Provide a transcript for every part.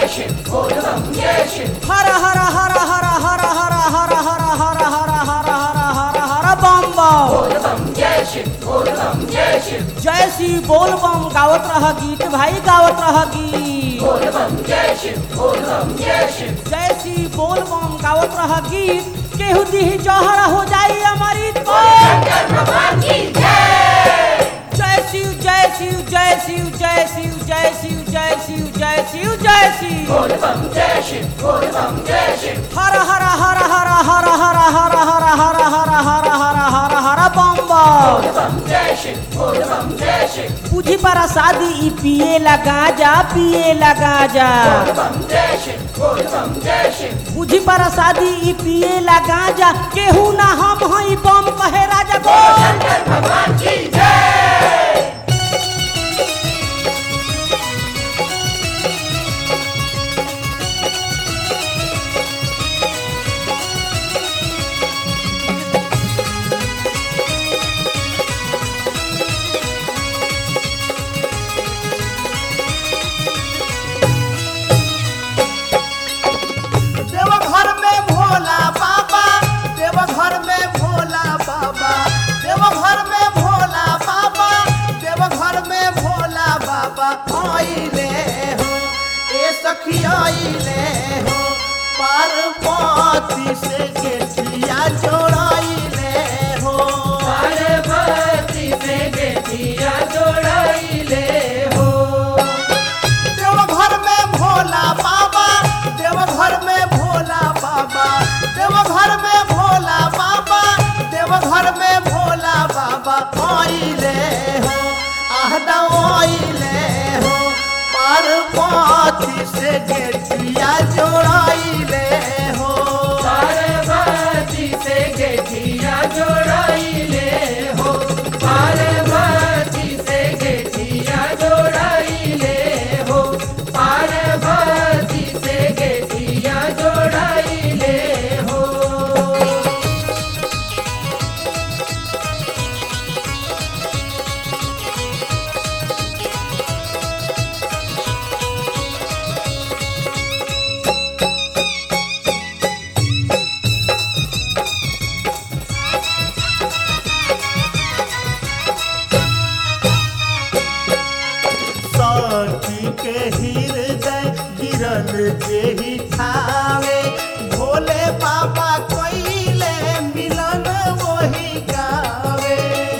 हर हर हर हर हर हर हर हर हर हर हर हर हर हर बम बम जय श्री बोल बम गावत रह गीत भाई गावत रह गीत जय श्री बोल बम गावत रह गीत केहू दी जहर हो जाई हमारी जय शिव जय शिव जय शिव जय शिव जय शिव जय शिव जय शिव जय शिव हर हर हर हर हर हर हर हर हर हर हर हर हर हर बम बम बुझी पर शादी ई पिए लगा जा पिए लगा जा बुझी पर शादी ई पिए लगा जा केहू ना हम हई बम कहे राजा बोल देवघर में भोला बाबा देवघर में भोला बाबा देवघर में भोला बाबा देवघर में भोला बाबा आइले हो ए सखी आइले हो पार्वती से गेठिया जोड़ाइले हो देवघर में भोला बाबा देवघर में भोला बाबा देवघर में भोला बाबा देवघर में भोला बाबा आइले हो आहदा आइले हो पार्वती से गेठिया जोड़ाइले हो सखी के हृदय गिरल जेही ठावे भोले बाबा कइले मिलन वही गावे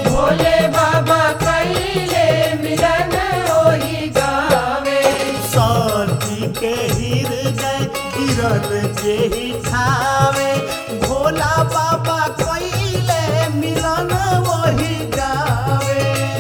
सखी के हृदय गिरल जेही ठावे भोला बाबा कइले मिलन वही गावे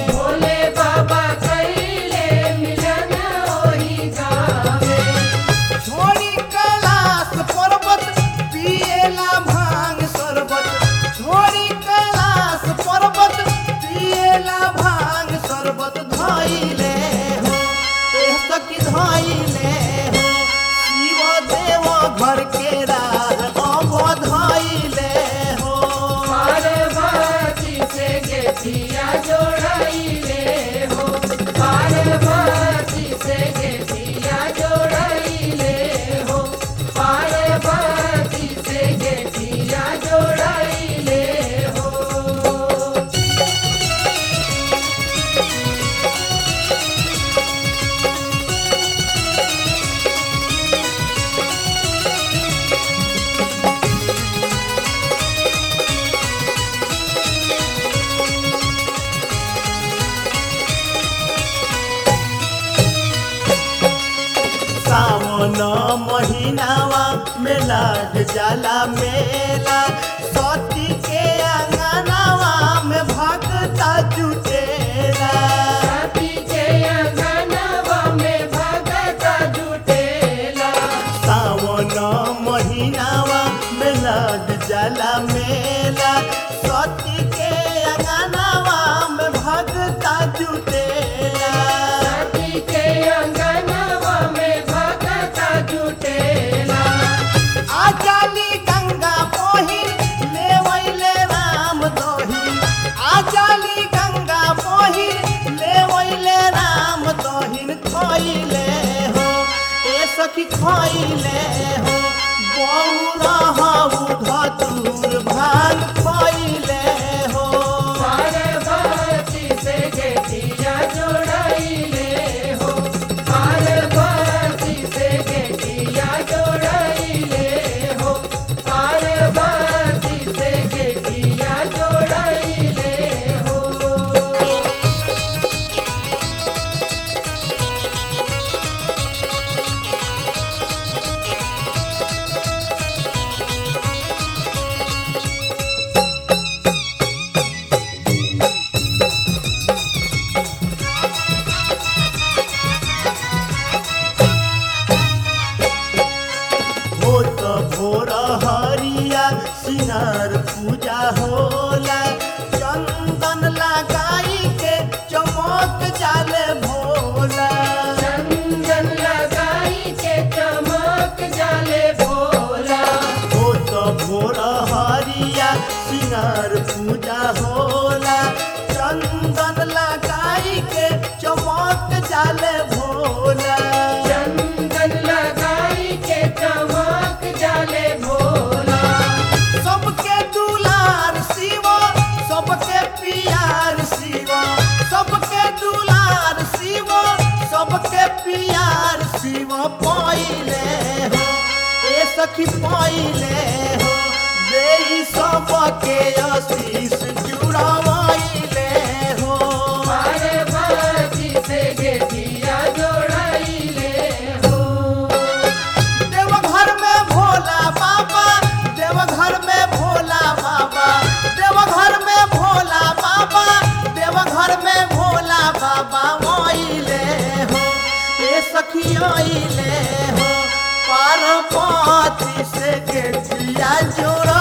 छोड़ी कैलाश पर्वत पिएला भांग शरबत छोड़ी कैलाश पर्वत पिएला भांग शरबत धइले हो एह सखी धइले हो शिव देव घर के राह अब धइले हो सावन महीनावा में लाग जाला मेला सती के अंगनावा में भगता जुटेला सावन महीनावा में लाग जाला मेला सती के अंगनावा में भगता जुटेला आजाली गंगा मोही लेवैले राम दोही आजाली गंगा मोही लेवैले राम दोहिन खइले हो ए सखी खैले हो बौरा हऊ धतूर भांग खैले हो पार्वती से गेटिया जोड़ाइले हो पार्वती से गेटिया जोड़ाइले हो पार्वती से गेटिया जोड़ाइले हो हो तो भोर हरिया सिंगार पूजा होला चंदन लगाई के चमक जाले भोला चंदन लगाई के चमक जाले भोला हो तो भोर हरिया सिंगार पूजा होला चंदन लगाई के चमक जाले भोला चंदन लगाई के चमक जाले भोला सबके दुलार शिवा सबके पियार शिवा सबके दुलार शिवा सबके पियार शिवा पाइले हो ए सखी पाइले हो देई सबके आशीष जुड़ावाइले हो पार्वती से गेटिया जोड़ाइले हो देवघर में भोला बाबा देवघर में भोला बाबा देवघर में भोला बाबा देवघर में भोला बाबा आइले हो ए सखी आइले हो पार्वती से गेठिया जोड़ा